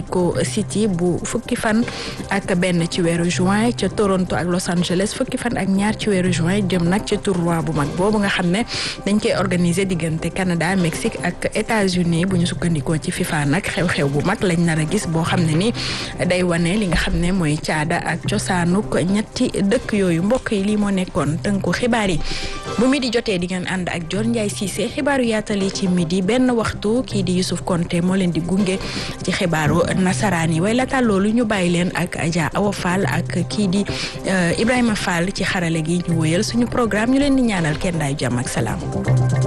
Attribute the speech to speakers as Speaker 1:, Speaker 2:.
Speaker 1: Mexico City bu fukki fan ak benn ci weeru juin ca Toronto ak Los Angeles fukki fan ak ñaar ci weeru juin jëm nag ci tournoi bu mag boobu nga xam ne dañ koy organiser diggante Canada Mexique ak États-Unis bu ñu sukkandikoo ci FIFA nag xew-xew bu mag lañ nar a gis boo xam ne ni day wane li nga xam ne mooy caada ak cosaanuk ñetti dëkk yooyu mbokk yi lii moo nekkoon tënku xibaar yi bu midi jotee di ngeen ànd ak Dior Ndiaye Cissé xibaaru yaatal yi ci midi benn waxtu kii di Youssouf Konté moo leen di gunge ci xibaaru nasaraan yi way laata loolu ñu bàyyi leen ak Adja Awa Fall ak kii di Ibrahima Fall ci xarale gi ñu wëyal suñu programme ñu leen di ñaanal kenn daay jàmm ak salaam